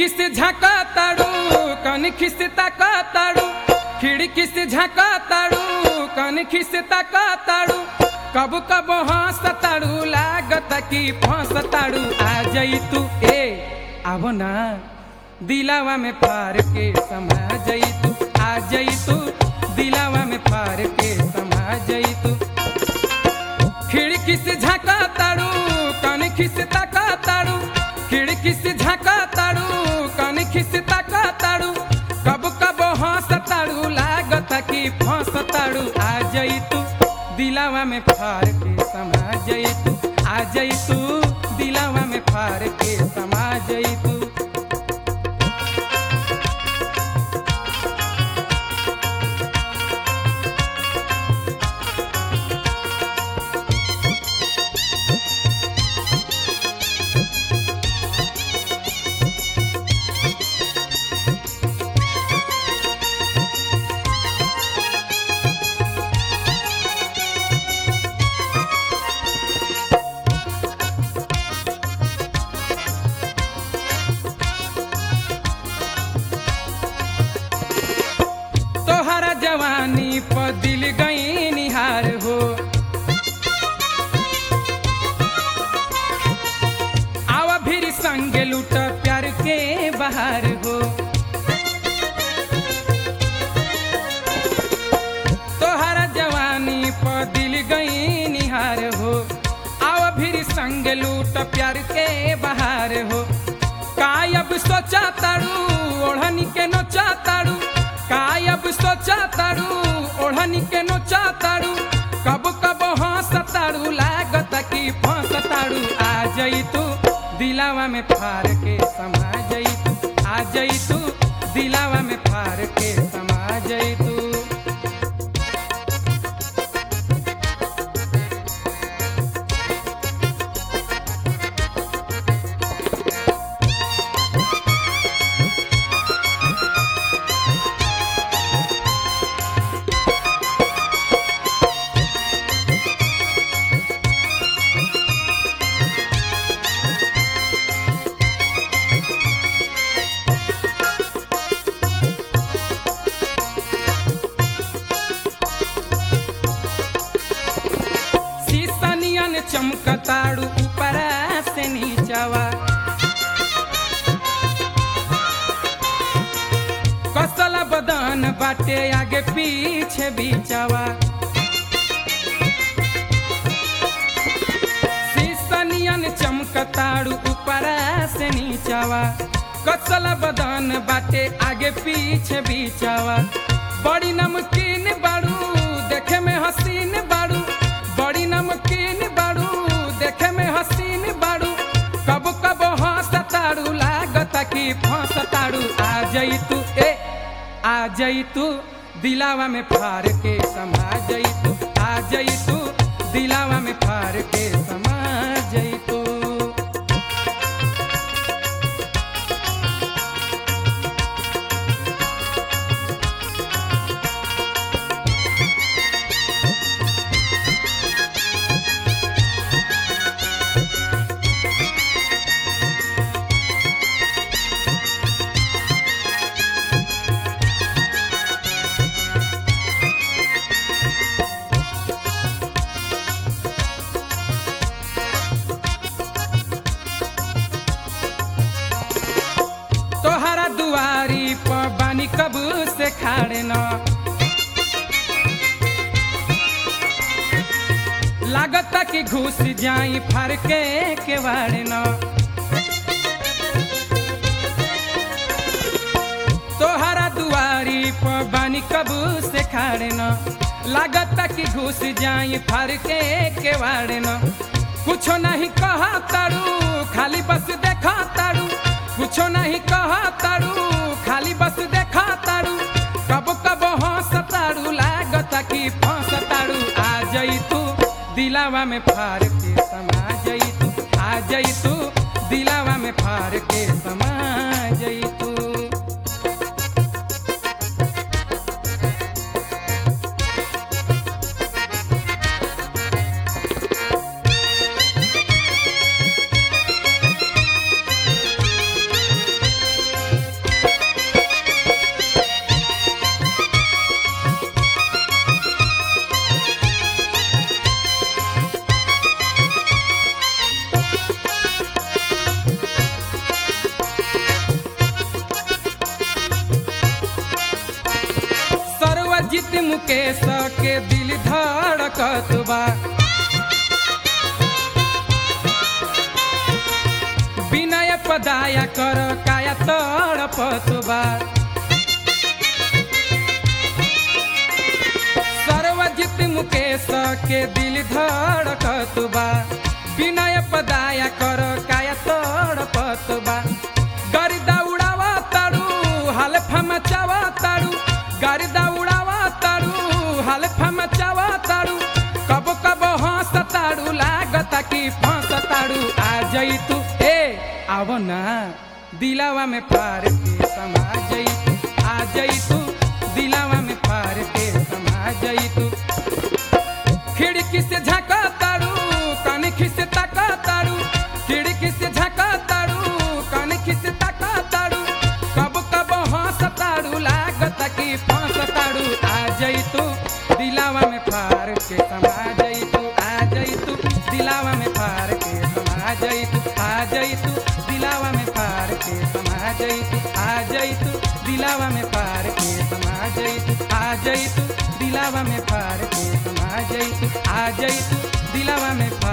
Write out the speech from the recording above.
खिड़की से झाका ताड़ू कनखी से ताका ताड़ू खिड़की से झाका ताड़ू कनखी से ताका ताड़ू कब कब हंस ताड़ू लागत की फंस ताड़ू आ जई तू ए आव ना दिलावा में फार के समा जई तू आ जई तू दिलावा में फार के समा जई तू खिड़की से झाका ताड़ू कनखी से ताका ताड़ू खिड़की से झाका ताड़ू कनखी से ताका ताड़ू कब कब हंस ताड़ू लागत की फंस ताड़ू आ जई तू दिलावा में फार के समा जई तू आ जई तू दिलावा में फार के समा जई तू तोहरा जवानी पर दिल गई निहार हो आवा फिर संग लूट प्यार के बहार हो तोहरा जवानी पर दिल गई निहार हो आवा फिर संग लूट प्यार के बहार हो कायब सोचा ताड़ू ओढ़नी के नोचा ताड़ू कायब सोचा ताड़ू ओढ़नी के नोचा ताड़ू कब कब हंस ताड़ू लागत की फंस ताड़ू आ जई तू दिलावा में फार के समा जई तू आ जई तू दिलावा में फार के समा जई तू शीशनियन चमकताड़ू ऊपरा से नीचवा कसल बदन बाटे आगे पीछे बीचवा शीशनियन चमकताड़ू ऊपरा से नीचवा कसल बदन बाटे आगे पीछे बीचवा बड़ी नमकीन बाड़ू देखे में हसीन बाड़ू बड़ी नमकीन बाड़ू देखे में हसीन बाड़ू कब कब हंस ताड़ू लागत की फंस ताड़ू आ जई तू ए आ जई तू दिलावा में फार के समा जई तू आ जई तू दिलावा में फार के समा जई तू तोहरा दुआरी पर बानी कब से खाड़े न लागत कि घुस जाई फार के केवाड़े न तोहरा दुआरी पर बानी कब से खाड़े न लागत कि घुस जाई फार के केवाड़े न कुछो नहीं कहा तारू खाली बस देखा तारू कुछो नहीं कहा तारू खाली बस देखा तारू कब कब हंस तारू लागत कि फंस तारू आ जई तू दिलावा में फार के समा जई तू आ जई तू दिलावा में फार के समा जई तू मुकेश के दिल धड़कत बा विनय पदाया कर काया तड़पत बा सर्वजित मुकेश के दिल धड़कत बा विनय पदाया कर काया तड़पत बा गरिदा उड़ावा तारू हल्फा मचावा तारू गरिदा उड़ावा तारू हल्फा मचावा तारू कब कब हंस तारू लागता कि फंस तारू आ जई तू ए आव ना दिलावा में पार के समा जई तू आ जई तू दिलावा में पार के समा जई तू खिड़की से झाका तारू कनखी से ताका तारू खिड़की से झाका तारू कनखी से ताका तारू कब कब हंस तारू लागत कि फंस तारू आ जई तू दिलावा में फार के समा जई तू आ जई तू दिलावा में फार के समा जई तू आ जई तू दिलावा में फार के समा जई तू आ जई तू दिलावा में फार के समा जई तू आ जई तू दिलावा में फार के समा जई तू आ जई तू दिलावा में फार